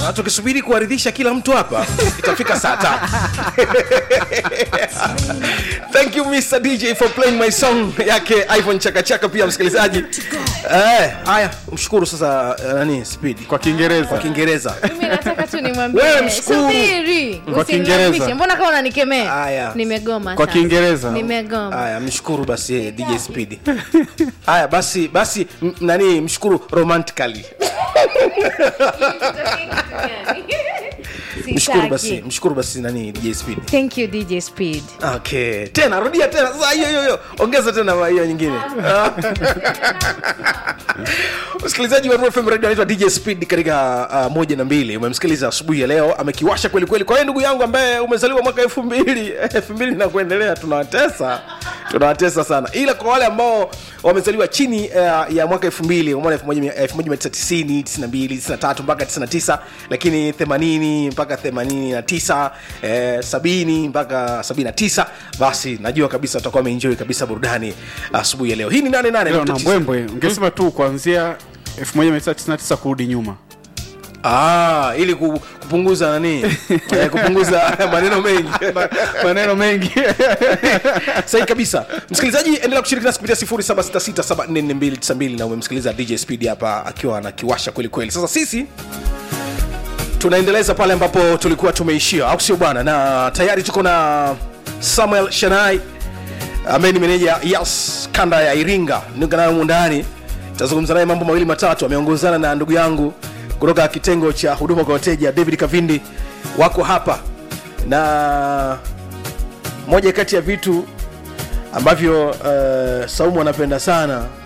sasa tukisubiri kuwaridhisha kila mtu hapa itafika saa tatu thank you mr dj for playing my song yake iphone chakachaka pia msikilizaji Eh, haya mshukuru sasa eh, nani speed kwa kiingereza kwa kiingereza mimi nataka tu nimwambie Wewe mshukuru. subiri Kwa usinilazimishe. Kiingereza. mbona kama unanikemea Haya. nimegoma Kwa sasa. Kiingereza. nimegoma haya mshukuru basi eh, dj speed haya basi basi m- nani mshukuru romantically mshukuru basi Sitaki. mshukuru basi nani dj speed thank you dj speed okay tena rudia tena sasa hiyo hiyo hiyo ongeza tena hiyo nyingine msikilizaji wa Royal FM radio anaitwa dj speed katika uh, moja na mbili umemsikiliza asubuhi ya leo amekiwasha kweli kweli kwa hiyo ndugu yangu ambaye umezaliwa mwaka elfu mbili elfu mbili na kuendelea tunawatesa tunawatesa sana ila kwa wale ambao wamezaliwa chini uh, ya mwaka elfu mbili umeona elfu moja mia- elfu moja mia tisa tisini tisini na mbili tisini na tatu mpaka tisini na tisa lakini themanini mpaka themanini na tisa eh, sabini mpaka sabini na tisa basi najua kabisa utakuwa ameenjoy kabisa burudani asubuhi ya leo hii ni nane nane leo nukta na tisa. mbwembwe ungesema tu kuanzia 1999 kurudi nyuma Ah, ili ku- kupunguza nani eh, kupunguza maneno mengi maneno mengi sahi kabisa msikilizaji endelea kushiriki nasi kupitia 0766744292 na umemsikiliza dj speed hapa akiwa anakiwasha kweli kweli sasa sisi tunaendeleza pale ambapo tulikuwa tumeishia au sio bwana na tayari tuko na samuel shanai ambaye ni meneja yas kanda ya iringa niko nayo humu ndani tazungumza naye mambo mawili matatu ameongozana na ndugu yangu kutoka kitengo cha huduma kwa wateja david kavindi wako hapa na moja kati ya vitu ambavyo uh, saumu anapenda sana